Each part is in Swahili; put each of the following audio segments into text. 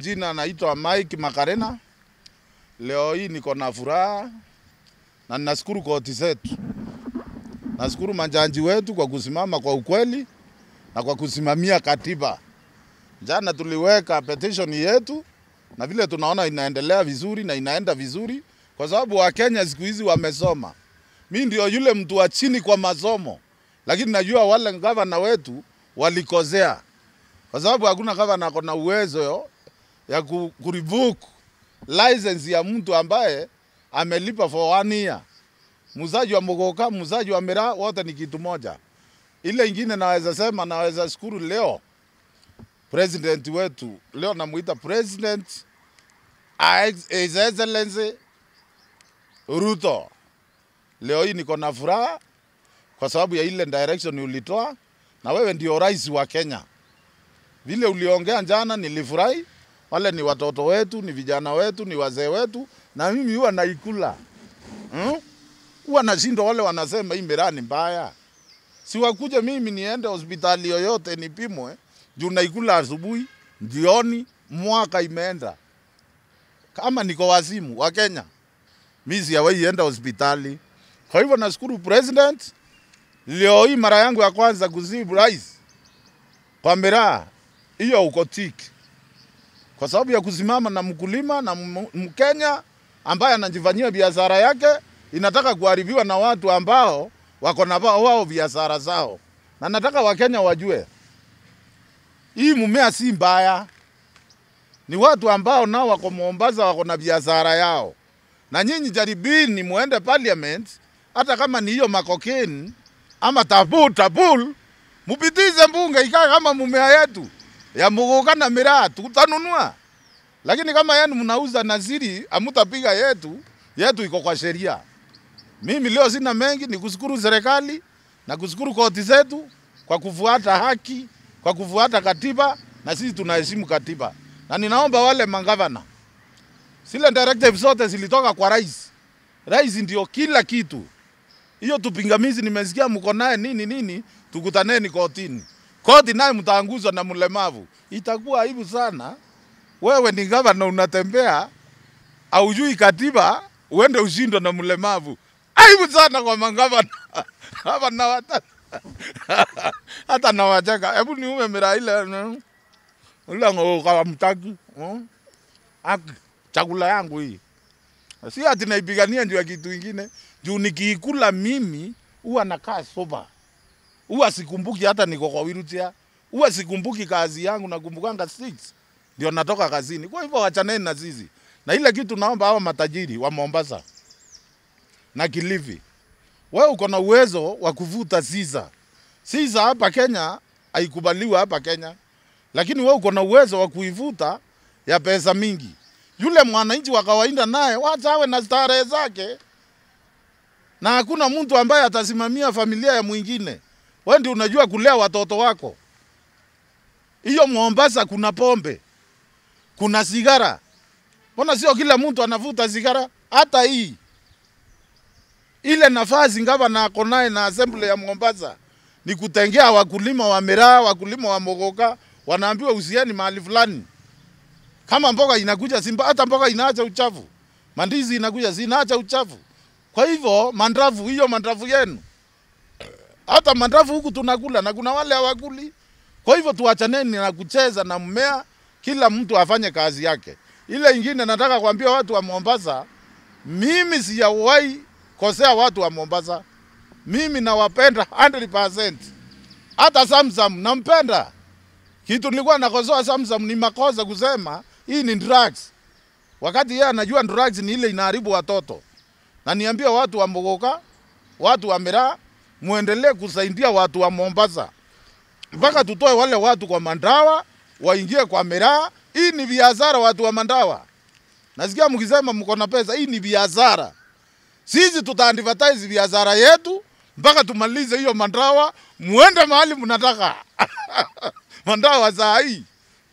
Jina naitwa Mike Makarena. Leo hii niko na furaha na ninashukuru koti zetu, nashukuru majaji wetu kwa kusimama kwa ukweli na kwa kusimamia katiba. Jana tuliweka petition yetu na vile tunaona inaendelea vizuri na inaenda vizuri, kwa sababu Wakenya siku hizi wamesoma. Mi ndio yule mtu wa chini kwa masomo, lakini najua wale gavana wetu walikosea, kwa sababu hakuna gavana ako na uwezo ya ku, kurevoke license ya mtu ambaye amelipa for one year. Muuzaji wa mogoka, muuzaji wa miraa, wote ni kitu moja. Ile ingine naweza sema, naweza shukuru leo president wetu, leo namuita president His Excellency Ruto. Leo hii niko na furaha kwa sababu ya ile direction ulitoa, na wewe ndio rais wa Kenya. Vile uliongea jana nilifurahi. Wale ni watoto wetu, ni vijana wetu, ni wazee wetu, na mimi huwa naikula hmm? Huwa nashindwa wale wanasema hii miraa ni mbaya, si wakuje mimi niende hospitali yoyote nipimwe juu naikula asubuhi, jioni, mwaka imeenda. Kama niko wazimu wa Kenya, mimi sijawahi enda hospitali. Kwa hivyo nashukuru president, leo hii mara yangu ya kwanza kuzibu rais kwa miraa hiyo, uko tiki kwa sababu ya kusimama na mkulima na Mkenya ambaye anajifanyia biashara yake inataka kuharibiwa na watu ambao wako na wao biashara zao, na nataka Wakenya wajue hii mumea si mbaya, ni watu ambao nao wako Mombasa wako na biashara yao, na nyinyi jaribini muende parliament, hata kama ni hiyo makokeni ama tabul tabul, mupitize mbunge ikae kama mumea yetu ya muguka na miraa tutanunua, lakini kama yenu mnauza naziri, amutapiga yetu. Yetu iko kwa sheria. Mimi leo sina mengi, ni kushukuru serikali na kushukuru koti zetu kwa kufuata haki, kwa kufuata katiba, na sisi tunaheshimu katiba, na ninaomba wale mangavana, zile directive zote zilitoka kwa rais. Rais ndio kila kitu. Hiyo tupingamizi nimesikia mko naye nini nini, tukutaneni kotini koti naye mtaanguzwa na mlemavu, itakuwa aibu sana. Wewe ni gavana unatembea, aujui katiba, uende ushindwe na mlemavu, aibu sana kwa mangavana hapa na wata hata na wacheka. Hebu niume miraa ile ule ngoka mtaki aki chakula yangu hii, si ati naipigania juu ya kitu ingine, juu nikiikula mimi huwa nakaa soba huwa sikumbuki hata niko kwa wheelchair, huwa sikumbuki kazi yangu, nakumbukanga six ndio natoka kazini. Kwa hivyo wachaneni na sisi, na ile kitu naomba hawa matajiri wa Mombasa na Kilifi, wewe uko na uwezo wa kuvuta siza. Siza hapa Kenya haikubaliwa hapa Kenya, lakini wewe uko na uwezo wa kuivuta ya pesa mingi. Yule mwananchi wa kawaida naye wacha awe na starehe zake, na hakuna mtu ambaye atasimamia familia ya mwingine. Wewe ndio unajua kulea watoto wako. Hiyo Mombasa kuna pombe, kuna sigara. Mbona sio kila mtu anavuta sigara? Hata hii ile nafasi gavana ako naye na assembly ya Mombasa ni kutengea wakulima wa miraa, wakulima wa mogoka, wanaambiwa usieni mahali fulani. Kama mboga inakuja Simba, hata mboga inaacha uchafu, mandizi inakuja zinaacha uchafu. Kwa hivyo mandravu, hiyo mandravu yenu hata mandafu huku tunakula na kuna wale hawakuli. Kwa hivyo tuachaneni na kucheza na mmea, kila mtu afanye kazi yake. Ile ingine nataka kuambia watu wa Mombasa, mimi sijawahi kosea watu wa Mombasa. Mimi nawapenda 100%. Hata Samsam nampenda. Kitu nilikuwa nakosoa Samsam ni makosa kusema hii ni drugs, wakati yeye anajua drugs ni ile inaharibu watoto. Na niambia watu wa Mogoka, watu wa Miraa muendelee kusaidia watu wa Mombasa mpaka tutoe wale watu kwa Mandawa waingie kwa miraa. Hii ni biashara, watu wa Mandawa. Nasikia mkisema mko na pesa, hii ni biashara. Sisi tutaadvertise biashara yetu mpaka tumalize hiyo Mandawa, muende mahali mnataka. Mandawa saa hii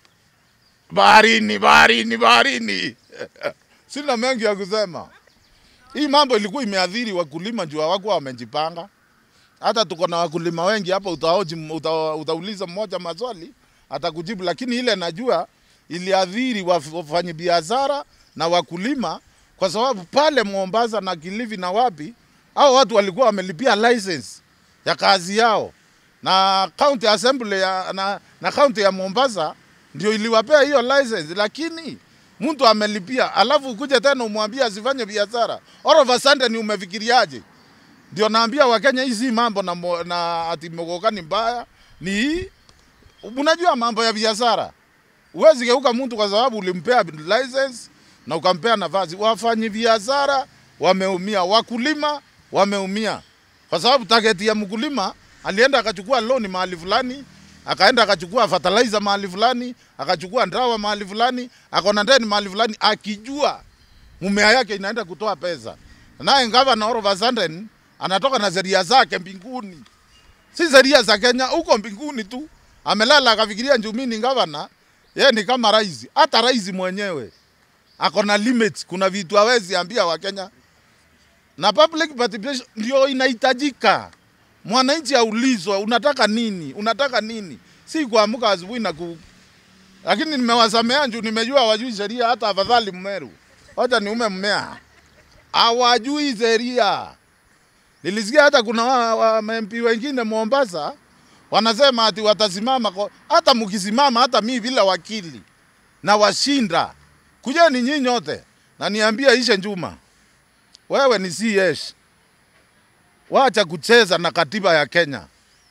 baharini, baharini, baharini. Sina mengi ya kusema. Hii mambo ilikuwa imeadhiri wakulima juu hawakuwa wamejipanga. Hata tuko na wakulima wengi hapa, utaoji uta, utauliza mmoja maswali atakujibu, lakini ile najua iliadhiri waf- wafanyabiashara na wakulima, kwa sababu pale Mombasa na Kilifi na wapi, hao watu walikuwa wamelipia license ya kazi yao, na county assembly ya, na, na county ya Mombasa ndio iliwapea hiyo license, lakini mtu amelipia, alafu ukuje tena umwambie asifanye biashara. All of a sudden umefikiriaje? Ndio naambia Wakenya hii si mambo na, mo- na ati mogoka ni mbaya, ni hii unajua mambo ya biashara. Huwezi geuka mtu kwa sababu ulimpea license na ukampea nafasi. Wafanyi biashara wameumia, wakulima wameumia, kwa sababu target ya mkulima alienda akachukua loan mahali fulani, akaenda akachukua fertilizer mahali fulani, akachukua ndawa mahali fulani, akona ndeni mahali fulani, akijua mumea yake inaenda kutoa pesa, naye gavana all of a sudden anatoka na sheria zake mbinguni si sheria za Kenya, huko mbinguni tu amelala akafikiria njumini gavana, yeye ni kama rais. Hata rais mwenyewe ako na limits, kuna vitu hawezi ambia Wakenya, na public participation ndio inahitajika. Mwananchi aulizwe unataka nini, unataka nini, si kuamka asubuhi na ku... Lakini nimewasamea juu nimejua wajui sheria, hata afadhali Mmeru, wacha niume mmea, hawajui sheria. Nilisikia hata kuna wa, wa MP wengine Mombasa wanasema ati watasimama kwa, hata mkisimama hata mi bila wakili na washinda, kujeni nyinyi nyote na niambia Ishe Njuma, wewe ni CS, wacha kucheza na katiba ya Kenya.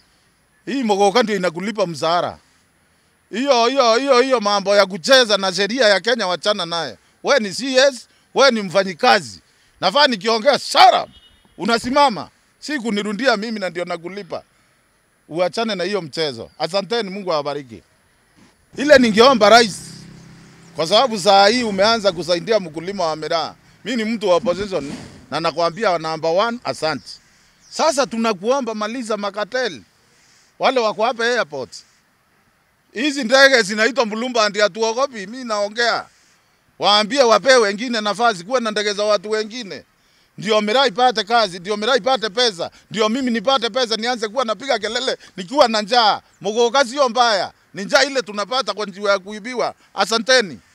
Hii mogoka ndio inakulipa mshahara. Hiyo hiyo hiyo hiyo mambo ya kucheza na sheria ya Kenya wachana naye. We ni CS, we ni mfanyikazi. Nafaa nikiongea shut up. Unasimama. Si kunirundia mimi na ndio nakulipa. Uachane na hiyo mchezo. Asanteni, Mungu awabariki. Ile ningeomba rais, kwa sababu saa hii umeanza kusaidia mkulima wa miraa. Mi ni mtu wa opposition na nakwambia number one, asante. Sasa tunakuomba maliza makateli wale wako hapa airport. Hizi ndege zinaitwa Mulumba ndio hatuogopi. Mi naongea, waambie wapee wengine nafasi, kuwe na ndege za watu wengine, ndio miraa ipate kazi, ndio miraa ipate pesa, ndio mimi nipate pesa, nianze kuwa napiga kelele nikiwa na njaa. Mogoka sio mbaya, ni njaa ile tunapata kwa njia ya kuibiwa. Asanteni.